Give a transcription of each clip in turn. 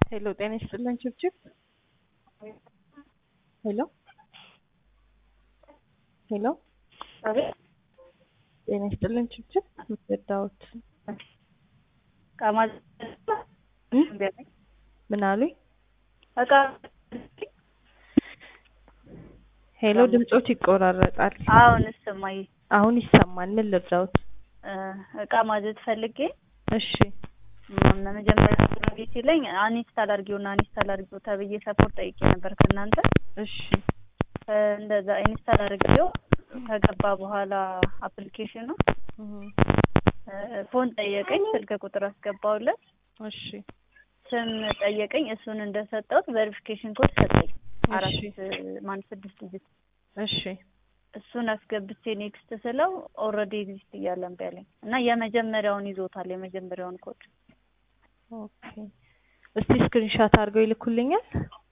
ሄሎ ጤና ይስጥልን ችብችብ ሄሎ ሄሎ አቤት ጤና ይስጥልን ችብችብ ምትወዳውት እቃ ማዘዝ እ? እምቢ አለኝ። ምን አሉኝ? እቃ ሄሎ ድምጾት ይቆራረጣል። አሁን እሰማኝ አሁን ይሰማል። ምን ልርዳውት? እ፣ እቃ ማዘዝ ፈልጌ እሺ ም፣ መጀመሪያ አድርጌ ሲለኝ አንኢንስታል አድርጊውና አንኢንስታል አድርጊው ተብዬ ሰፖርት ጠይቄ ነበር ከእናንተ እሺ እ፣ እንደዛ ኢንስታል አድርጌው ከገባ በኋላ አፕሊኬሽኑ እህ፣ እ፣ ፎን ጠየቀኝ፣ ስልክ ቁጥር አስገባውለት፣ እሺ ስም ጠየቀኝ። እሱን እንደሰጠሁት ቬሪፊኬሽን ኮድ ሰጠኝ አራት እሺ ማን ስድስት ዲጂት እሺ እሱን አስገብቼ ኔክስት ስለው ኦልሬዲ ኤግዚስት እያለ እምቢ አለኝ እና የመጀመሪያውን ይዞታል የመጀመሪያውን ኮድ ኦኬ። እስቲ ስክሪንሻት አድርገው ይልኩልኛል።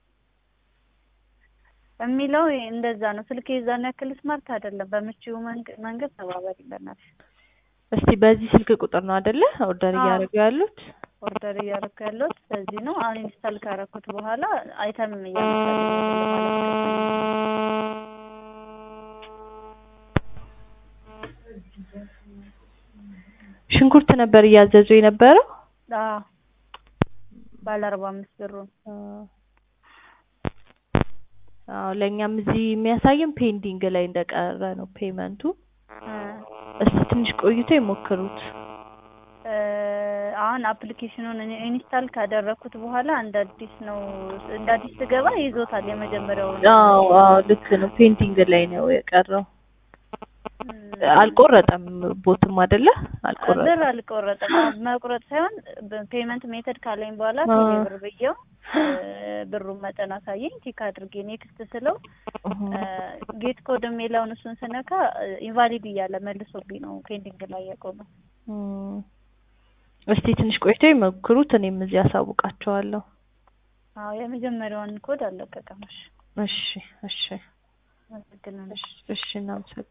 የሚለው እንደዛ ነው። ስልክ የዛን ያክል ስማርት አይደለም። በምቹ መንገ- መንገድ ተባበሪ በእናትሽ። እስቲ በዚህ ስልክ ቁጥር ነው አይደለ ኦርደር አዎ። እያደረጉ ያሉት? ኦርደር እያደረኩ ያለሁት በዚህ ነው። አሁን ኢንስታል ካረኩት በኋላ አይተምም እያመጣልኝ አይደለም ማለት ነው። ሽንኩርት ነበር እያዘዙ የነበረው። አዎ ባለ አርባ አምስት ብሩን አዎ ለእኛም እዚህ የሚያሳየን ፔንዲንግ ላይ እንደቀረ ነው ፔመንቱ። እ፣ እስቲ ትንሽ ቆይቶ ይሞክሩት። እ፣ አሁን አፕሊኬሽኑን እኔ ኢንስታል ካደረኩት በኋላ እንደ አዲስ ነው እንደ አዲስ ስገባ ይዞታል የመጀመሪያውን አዎ አዎ ልክ ነው። ፔንቲንግ ላይ ነው የቀረው። እ፣ አልቆረጠም ቦትም አይደለ? ብር አልቆረጠም። አልቆረጠም። መቁረጥ ሳይሆን ፔመንት ሜተድ ካለኝ በኋላ አ። ቴሌ ብር ብዬው እ፣ ብሩን መጠን አሳየኝ። ቲክ አድርጌ ኔክስት ስለው ጌት ኮድ የሚለውን እሱን ስነካ ኢንቫሊድ እያለ መልሶብኝ ነው ፔንዲንግ ላይ ያቆመው። እም፣ እስቲ ትንሽ ቆይቶ ይሞክሩት። እኔም እዚህ አሳውቃቸዋለሁ። አዎ የመጀመሪያውን ኮድ አለቀቀመሽ። እሺ እሺ አመሰግናለሁ። እሺ እሺ እናመሰግናለን።